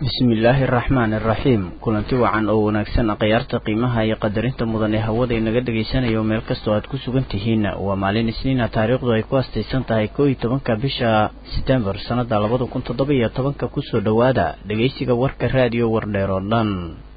bismillaahi araxmaani araxiim kulanti wacan oo wanaagsan akhyaarta qiimaha iyo qadarinta mudan ee hawada inaga dhagaysanayo meel kastoo aad ku sugan tihiin waa maalin isniina taariikhdu ay ku astaysan tahay koo iyo tobanka bisha setembar sannada labada kun toddoba iyo tobanka kusoo dhowaada dhegaysiga warka raadiyo wardheer oo dhan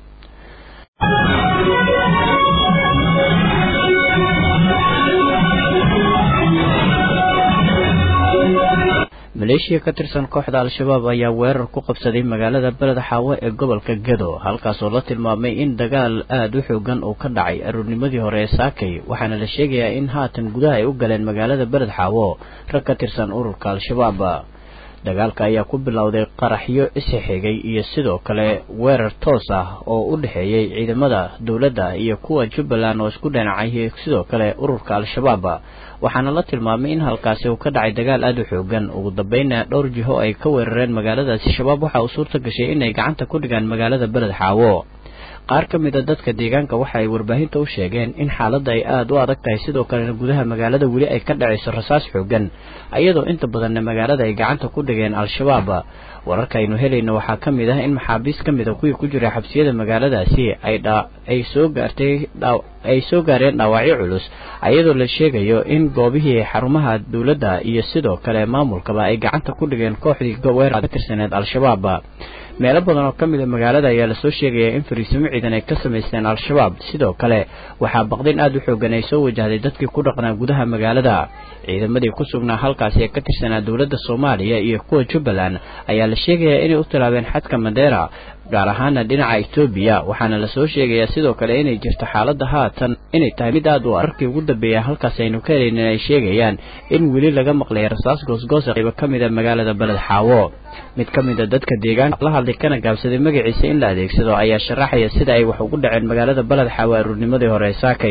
maleeshiya ka tirsan kooxda al-shabaab ayaa weerar ku qabsaday magaalada beled xaawo ee gobolka gedo halkaasoo la tilmaamay in dagaal aada u xoogan uu ka dhacay aroornimadii hore ee saakay waxaana la sheegayaa in haatan gudaha ay u galeen magaalada beled xaawo rag ka tirsan ururka al-shabaab dagaalka ayaa ku bilowday qaraxyo isixigay iyo sidoo kale weerar toos ah oo u dhexeeyey ciidamada dowladda iyo kuwa jubbaland oo isku dhinacay sidoo kale ururka al-shabaab waxaana la tilmaamay in halkaasi uu ka dhacay dagaal aada u xoogan ugu dambeynna dhowr jiho ay ka weerareen magaaladaasi shabaab waxa uu suurta gashay inay gacanta ku dhigaan magaalada beled xaawo qaar ka mid a dadka deegaanka waxa ay warbaahinta u sheegeen in xaaladda ay aada u adag tahay sidoo kalena gudaha magaalada weli ay ka dhacayso rasaas xoogan iyadoo inta badanna magaalada ay gacanta ku dhigeen al-shabaab wararka aynu helayno waxaa ka mid ah in maxaabiis ka mid a kuwii ku jira xabsiyada magaaladaasi ay soo gaartay ay soo gaareen dhaawacyo culus iyadoo la sheegayo in goobihii xarumaha dowladda iyo sidoo kale maamulkaba ay gacanta ku dhigeen kooxdii weerar ka tirsaneed al-shabaab meelo badan oo ka mid a magaalada ayaa lasoo sheegayaa in fariisimo ciidan ay ka samaysteen al-shabaab sidoo kale waxaa baqdin aada u xoogan ay soo wajahday dadkii ku dhaqnaa gudaha magaalada ciidamadii ku sugnaa halkaasi ee ka tirsanaa dowladda soomaaliya iyo kuwa jubbaland ayaa la sheegayaa inay u tilaabeen xadka madeera gaar ahaana dhinaca etoobiya waxaana lasoo sheegayaa sidoo kale inay jirto xaaladda haatan inay tahay mid aad u ararkii ugu dambeeya halkaas aynu ka helaynin ay sheegayaan in weli laga maqlay rasaas goosgoosa qaybo ka mid a magaalada beled xaawo mid ka mid a dadka deegaanka la hadlay kana gaabsaday magaciisa in la adeegsado ayaa sharaxaya sida ay wax ugu dhaceen magaalada beled xaawo aruurnimadii hore ee saakay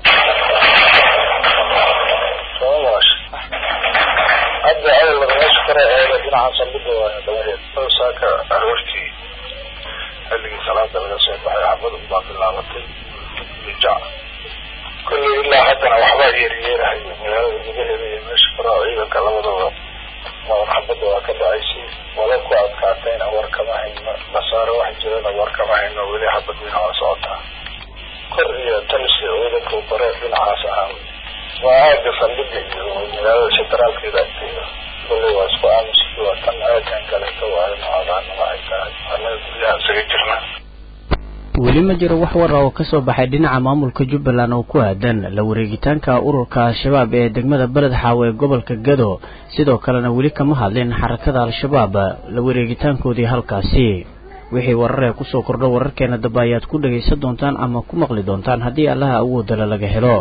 xilligii salaada laga soo baxay xabadu baa bilaabatay ijac kolley ilaa haddana waxbaa yeeryeerahay magaalada gudaheeda iyo meesha faraha ciidanka labadaba maun xabada waa ka dhacaysay wala ku adkaatayna war kama hayno basaaro wax jirana war kama hayno weli xabadiina waa socotaa kor iyo talisi ciidanka bare dhinacaas ahaa waa aaga saldhiga iyo magaalada sentraalkeeda agteeda kolley waa isku aamuski waa tan aagan kaleeto waayo noocadaana waxay tahay anaga guryaha isaga jirna weli ma jiro wax war oo kasoo baxay dhinaca maamulka jubbaland oo ku aadan la wareegitaanka ururka al-shabaab ee degmada beled xaawo ee gobolka gado sidoo kalena weli kama hadlin xarakada al-shabaab la wareegitaankoodii halkaasi wixii warar ee kusoo kordho wararkeena dambe ayaad ku dhagaysan doontaan ama ku maqli doontaan haddii allaha awoodala laga helo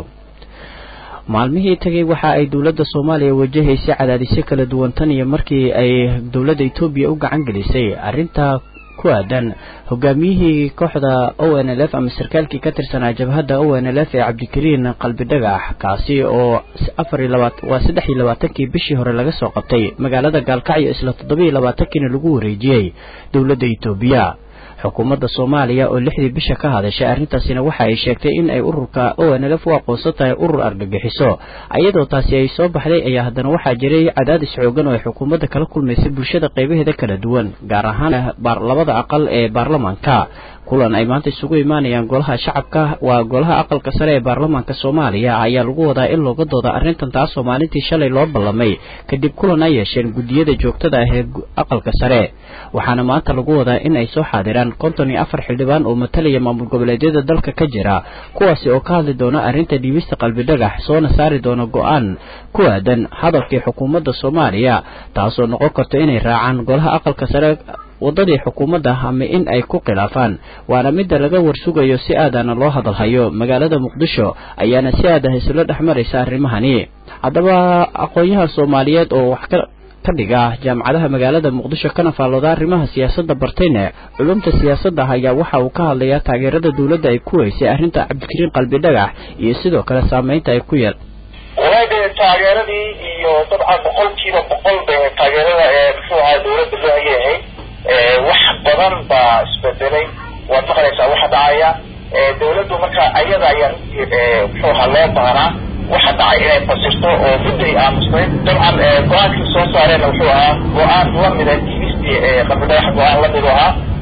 maalmihii tagay waxa ay dowladda soomaaliya wajahaysay cadaadisyo kala duwan tan iyo markii ay dowladda etoobiya u gacan gelisay arrinta ku aadan hogaamiyihii kooxda o n l f ama sarkaalkii ka tirsanaa jabhadda o n l f ee cabdikariin qalbi dhagax kaasi oo afar iyo labaat waa saddex iyo labaatankii bishii hore laga soo qabtay magaalada gaalkacyo isla toddoba iyo labaatankiina lagu wareejiyey dowladda etoobiya xukuumadda soomaaliya oo lixdii bisha ka hadashay arrintaasina waxa ay sheegtay in ay ururka o n l f u aqoonsan tahay urur argagixiso iyadoo taasi ay soo baxday ayaa haddana waxaa jiray cadaadis xoogan oo ay xukuumadda kala kulmaysay bulshada qaybaheeda kala duwan gaar ahaan labada aqal ee baarlamaanka kulan ay maanta isugu imaanayaan golaha shacabka waa golaha aqalka sare ee baarlamaanka soomaaliya ayaa lagu wadaa in looga dooda arrintan taasoo maalintii shalay loo ballamay kadib kulan ay yeesheen guddiyada joogtada ah ee aqalka sare waxaana maanta lagu wadaa in ay soo xaadiraan konton iyo afar xildhibaan oo matalaya maamul goboleedyada dalka ka jira kuwaasi oo ka hadli doona arrinta dhiibista qalbi dhagax soona saari doona go-aan ku aadan hadalkii xukuumadda soomaaliya taasoo noqon karta inay raacaan golaha aqalka sare waddadii xukuumadda ama in ay ku khilaafaan waana midda laga warsugayo si aadana loo hadalhayo magaalada muqdisho ayaana si aada isula dhex maraysa arrimahani haddaba aqoon-yahan soomaaliyeed oo wax ka ka dhiga jaamacadaha magaalada muqdisho kana faallooda arrimaha siyaasadda bartayne culumta siyaasadda ayaa waxa uu ka hadlayaa taageerada dowladda ay ku weysay arrinta cabdikariin qalbi dhagax iyo sidoo kale saameynta ay ku yeel walahi dee taageeradii iyo dabcan boqolkiiba boqol be taageerada ee muxuu ahaa dowladda loo hayahay wax badan baa isbedelay waad maqlaysaa waxa dhacaya dawladdu marka ayada ayaa muxuu ahaa loo baahnaa waxa dhacay inay fasirto oo mudday aamusnayd dabcan go-aankii soo saareenna wuxuu ahaa go-aan lamida diibistii qabidhagax go-aan lamid ahaa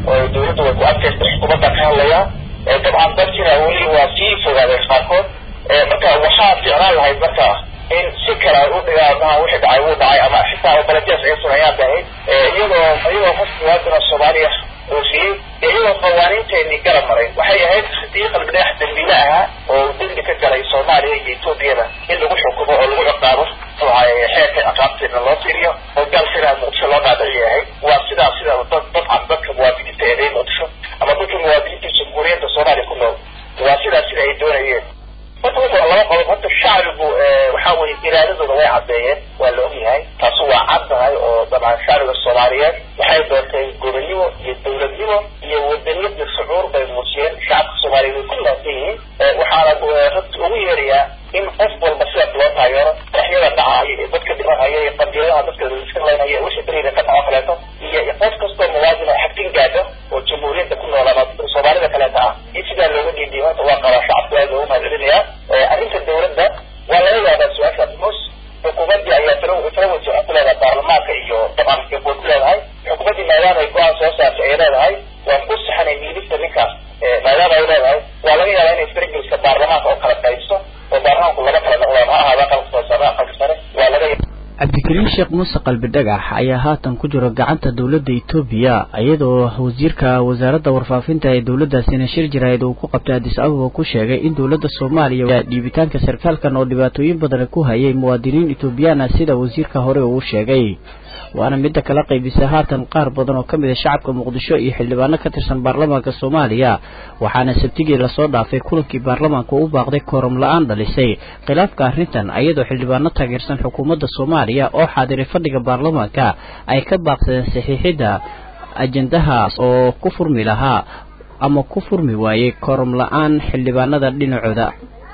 oo dawladda way ku adkaystay xukuumadda ka hadlaya dabcan dadkina weli waa sii fogaadeen qaarkood marka waxaa ficnaan lahayd marka in si kale ay u dhigaan maha wixii dhacay wuu dhacay ama xitaa baladiyaas ay sameeyaan bay ahayd iyadoo iyadoo qof muwaadina soomaaliya uu siiyey iyadoo qawaaniinteenii garab maray waxay ahayd haddii qalbidhagax dambiile ahaa oo dembi ka galay soomaaliya iyo etoobiyada in lagu xukumo oo lagu ciqaabo xeerka ciqaabteedna loo fiiriyo oo gaal sidaa muqdisho loo dhaadhiciy ahayd waa sidaa sida dad dabcan dadka muwaadiniinta ee reer muqdisho ama dadka muwaadiniinta jamhuuriyadda soomaaliya ku nool waa sidaa sida ay doonayeen horta wuxuu laba qodob horta shacbigu waxa weye iraadadooda way caddeeyeen waa la ogyahay taasu waa cad tahay oo dabcan shacbiga soomaaliyeed waxay doortay gobonnimo iyo dawladnimo iyo wadaniyad iyo shucuur bay muujiyeen shacabka soomaaliyeed way ku laafsan yihiin waxaana ragti ugu yeerayaa in qof walba sidaas loo taageero waxyada dhacaya iyo dadka dhimanaya iyo qabiiladaha dadka iska laynaya wixii beriida ka dhaco kaleeto iyo qof kastoo muwaadin oo xagtin gaadho oo jamhuuriyadda ku nool ama soomaalida kaleeta ah in sidaa looga dhiidiyo horta waa qabaa shacabka aad loogu mahadcelinayaa arrinta dawladda waa laga yaabaa su-aashaas mus xukuumaddii ayaa tala tala waji waxay ku leedahay baarlamaanka iyo dabcan way ku leedahay xukuumaddii maadaama ay go-aan soo saartay ay leedahay waan ku saxanay miidista ninkaas maadaama ay leedahay waa laga yaabaa inay fargeliska baarlamaanka oo kala qaybso oo baarlamaanku laba kala noqdaan ha ahaada aqalka hoose ama aqalka sare waa laga cabdikariim sheekh muuse qalbi dhagax ayaa haatan ku jiro gacanta dowladda etoobiya iyadoo wasiirka wasaaradda warfaafinta ee dowladdaasina shir jaraa'id uu ku qabtay addis ababa ku sheegay in dowladda soomaaliya dhiibitaanka sarkaalkan oo dhibaatooyin badan ku hayay muwaadiniin etoobiyaana sida wasiirka hore uu sheegay waana midda kala qaybisa haatan qaar badan oo ka mid a shacabka muqdisho iyo xildhibaano ka tirsan baarlamaanka soomaaliya waxaana sabtigii lasoo dhaafay kulankii baarlamaanka u baaqday kooram la-aan dhalisay khilaafka arrintan ayadoo xildhibaano taageersan xukuumadda soomaaliya oo xaadiray fadhiga baarlamaanka ay ka baaqsadeen saxiixidda ajendahaas oo ku furmi lahaa ama ku furmi waayey kooram la-aan xildhibaanada dhinacooda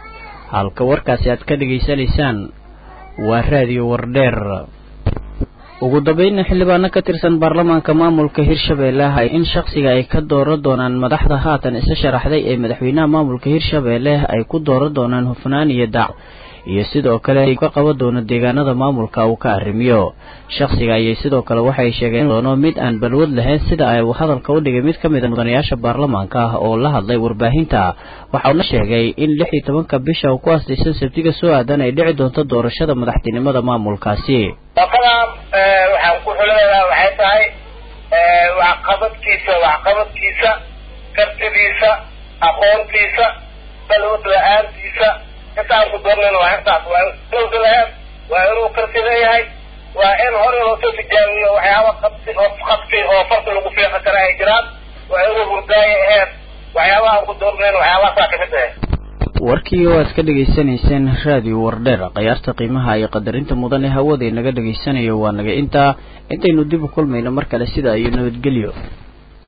halka warkaasi aad ka dhegaysanaysaan waa raadiyo wardheer ugu dambeynna xildhibaano ka tirsan baarlamaanka maamulka hirshabeelle ah in shakhsiga ay ka dooran doonaan madaxda haatan isa sharaxday ee madaxweynaha maamulka hirshabeelle ay ku dooran doonaan hufnaan iyo dac iyo sidoo kale ka qaban doono deegaanada maamulka uu ka arrimiyo shakhsiga ayay sidoo kale waxay sheegeen doono mid aan balwad lahayn sida ay hadalka u dhigay mid ka mid a mudanayaasha baarlamaanka ah oo la hadlay warbaahinta waxauna sheegay in lix iyo tobanka bisha uu ku aastaysan sabtiga soo aadan ay dhici doonto doorashada madaxtinimada maamulkaasi shaqadan waxaan ku xuleedaha waxay tahay waxqabadkiisa waxqabadkiisa kartidiisa aqoontiisa balwad la-aantiisa intaan ku doornayn waa intaas waa balwad la-aan waa inuu karti leeyahay waa in hore loo soo tijaabiyo waxyaaba qabsi oo qabsi oo farta lagu fiiqi kara ay jiraan waa inuu hurdaayo aheed waxyaabaha aan ku doornayn waxyaabahaasaa kamid ahe warkii oo aad ka dhegaysanayseen raadiyo wardheer khayaarta qiimaha iyo qadarinta mudan ee hawada inaga dhegaysanayo waa naga intaa intaynu dib u kulmayno mar kale sida iyo nabadgelyo